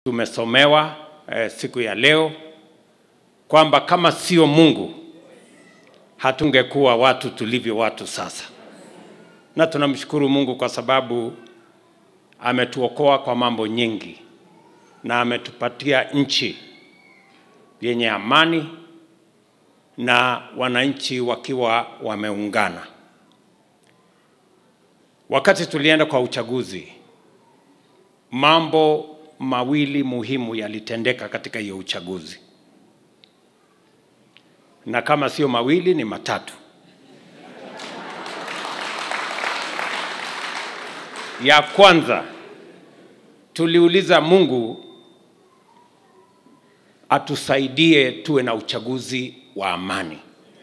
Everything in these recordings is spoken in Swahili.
tumesomewa eh, siku ya leo kwamba kama sio Mungu hatungekuwa watu tulivyo watu sasa, na tunamshukuru Mungu kwa sababu ametuokoa kwa mambo nyingi na ametupatia nchi yenye amani na wananchi wakiwa wameungana. Wakati tulienda kwa uchaguzi, mambo mawili muhimu yalitendeka katika hiyo uchaguzi, na kama sio mawili ni matatu. Ya kwanza, tuliuliza Mungu atusaidie tuwe na uchaguzi wa amani.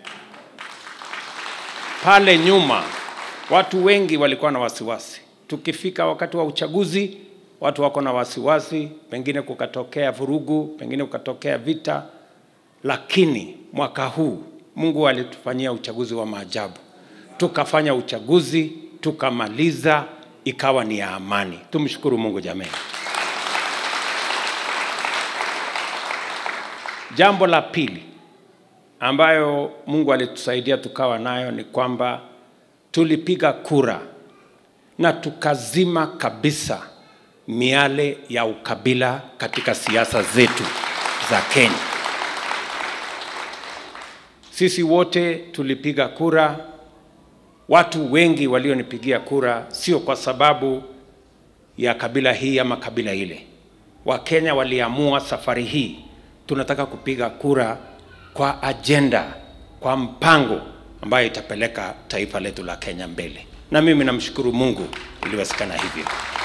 Pale nyuma watu wengi walikuwa na wasiwasi, tukifika wakati wa uchaguzi watu wako na wasiwasi, pengine kukatokea vurugu, pengine kukatokea vita, lakini mwaka huu Mungu alitufanyia uchaguzi wa maajabu. Tukafanya uchaguzi, tukamaliza, ikawa ni ya amani. Tumshukuru Mungu jamani. Jambo la pili ambayo Mungu alitusaidia tukawa nayo ni kwamba tulipiga kura na tukazima kabisa miale ya ukabila katika siasa zetu za Kenya. Sisi wote tulipiga kura. Watu wengi walionipigia kura sio kwa sababu ya kabila hii ama kabila ile. Wakenya waliamua safari hii tunataka kupiga kura kwa ajenda, kwa mpango ambayo itapeleka taifa letu la Kenya mbele, na mimi namshukuru Mungu iliwezekana hivyo.